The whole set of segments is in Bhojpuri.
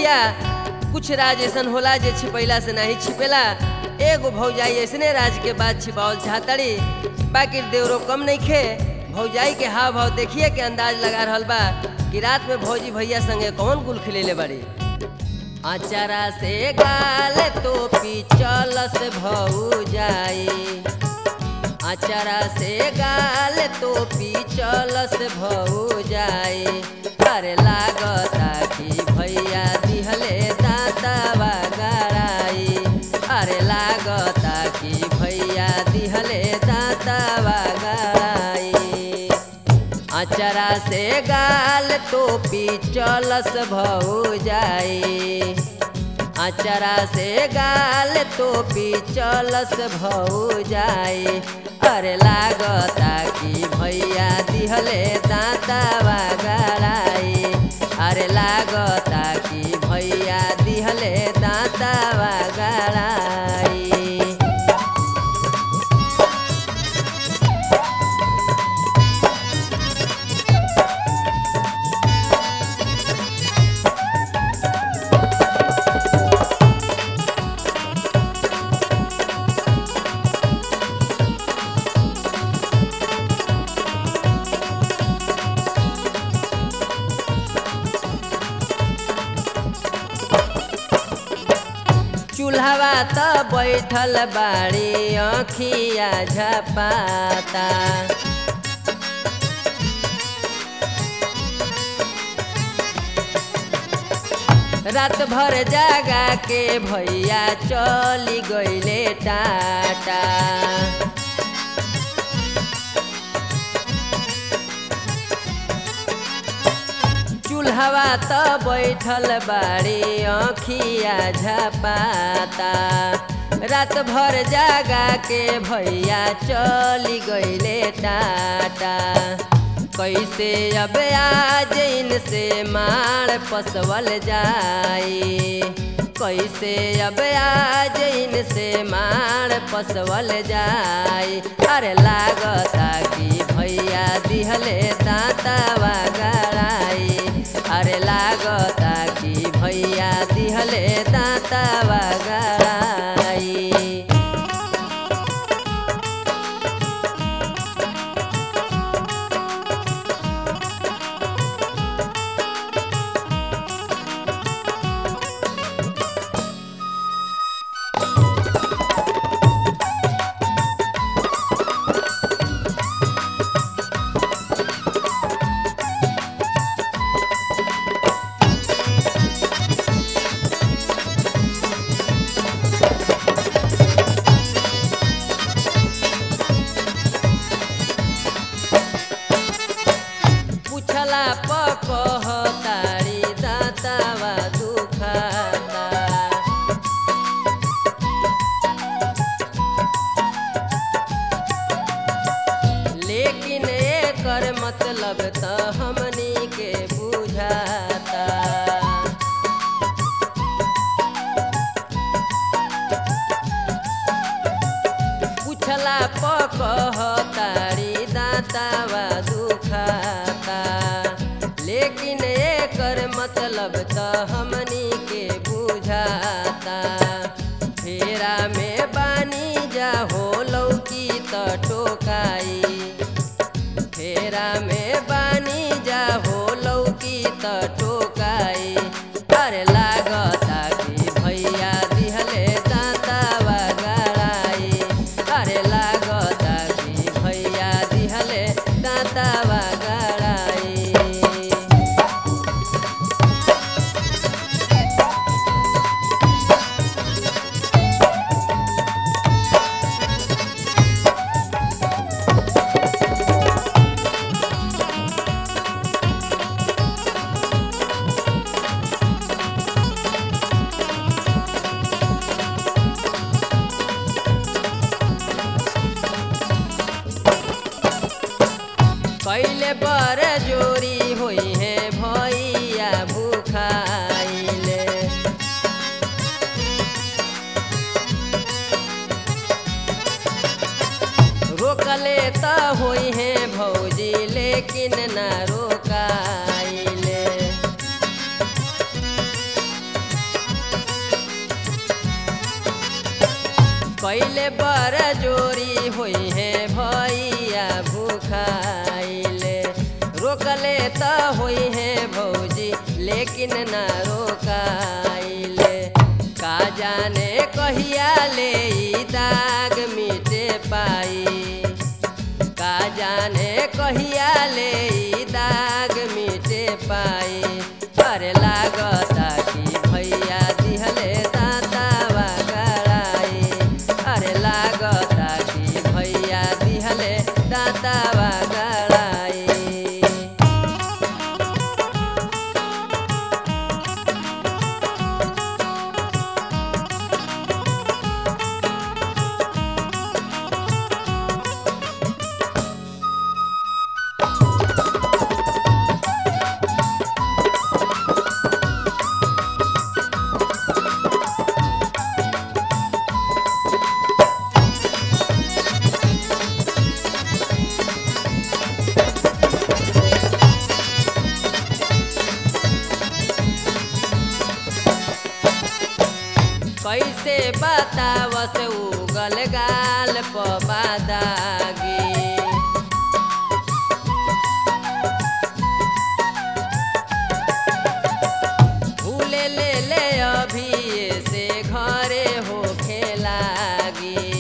भैया कुछ राज ऐसन होला जे छिपैला से नहीं छिपेला एगो भौजाई ऐसने राज के बाद छिपावल चाहतड़ी बाकी देवरो कम नहीं खे भौजाई के हाव भाव देखिए के अंदाज लगा रहल बा कि रात में भौजी भैया संगे कौन गुल खिलेले बड़ी अचारा से गाल तो पिचल से भौजाई अचारा से गाल तो पिचल से भौजाई अरे लागता कि भैया दिहले दातावा गड़ाई अरे लागता कि भैया दिहले दातावा गड़ाई अचरा से गाल तो पिचलस भौजाई अचरा से गाल तो पिचलस भौजाई अरे लागता कि भैया दिहले दातावा गड़ाई अरे लागता कि भैया दिहले दातावा गड़ाई चूल्हवा त बैठल बाड़ी अखिया झपाता रात भर जागा के भैया चली गईले टाटा चूल्हवा त बैठल बाड़ी अखिया झपाता रात भर जागा के भैया चली गईले टाटा कैसे अब आज इनसे मार पसवल जाई कैसे अब आज इनसे मार पसवल जाई अरे लागता कि भैया दिहले दातावा गड़ाई अरे लागता कि भैया दिहले दातावा गड़ाई पूछला पकहतारी दातावा दुखाता लेकिन एकर मतलब त हमनी के बुझाता पूछला पकहतारी दातावा दुखाता लेकिन एकर मतलब त हमनी के बुझाता फेरा में बानी जा हो लौकी त टोकाई फेरा में बानी जा हो लौकी त टोकाई अरे लागता कि भैया दिहले दातावा गड़ाई अरे लागता कि भैया दिहले दातावा गड़ाई कैले बर जोरी होई है भैया भूखाइले रोकले त होई है भौजी लेकिन ना रोकाइले कैले बर जोरी होई है भैया भूखाइले रोकले त होई है भौजी लेकिन ना रोकाइले का जाने कहिया ले ई दाग मिटे पाई का जाने कहिया ले ई दाग मिटे पाई अरे लागता कि भैया दिहले दातावा गड़ाई अरे लागता कि भैया दिहले दातावा गड़ाई कैसे बतावस उगल गाल पबादागी भूले ले ले अभी से घरे होखे लागी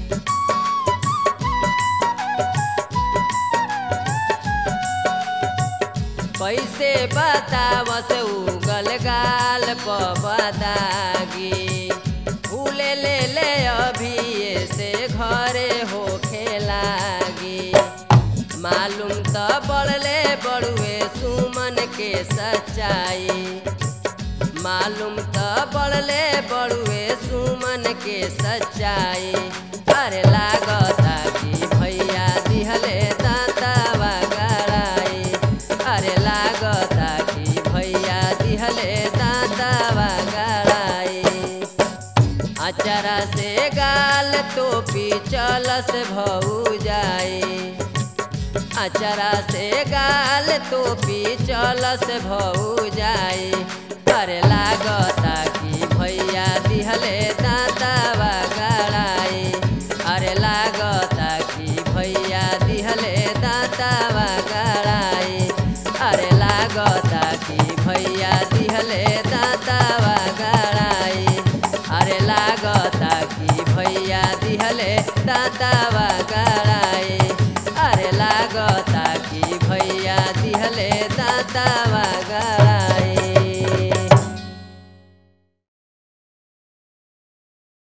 कैसे बतावस उगल गाल पबदागी भूले ले ले अभी से घरे होखे लागी मालूम त बढ़ले बड़ुए सुमन के सच्चाई मालूम त बढ़ले बड़ुए सुमन के सच्चाई अरे लागता कि भैया दिहले दातावा गड़ाई अरे लागता कि भैया दिहले दातावा गड़ाई अचरा से गाल टोपी चलस भऊ जाई अचरा से गाल टोपी चलस भऊ जाई अरे लागता कि भैया दिहले दातावा गड़ाई अरे लागता कि भैया दिहले दातावा गड़ाई अरे लागता कि भैया दिहले दातावा गड़ाई अरे लागता कि भैया दिहले दातावा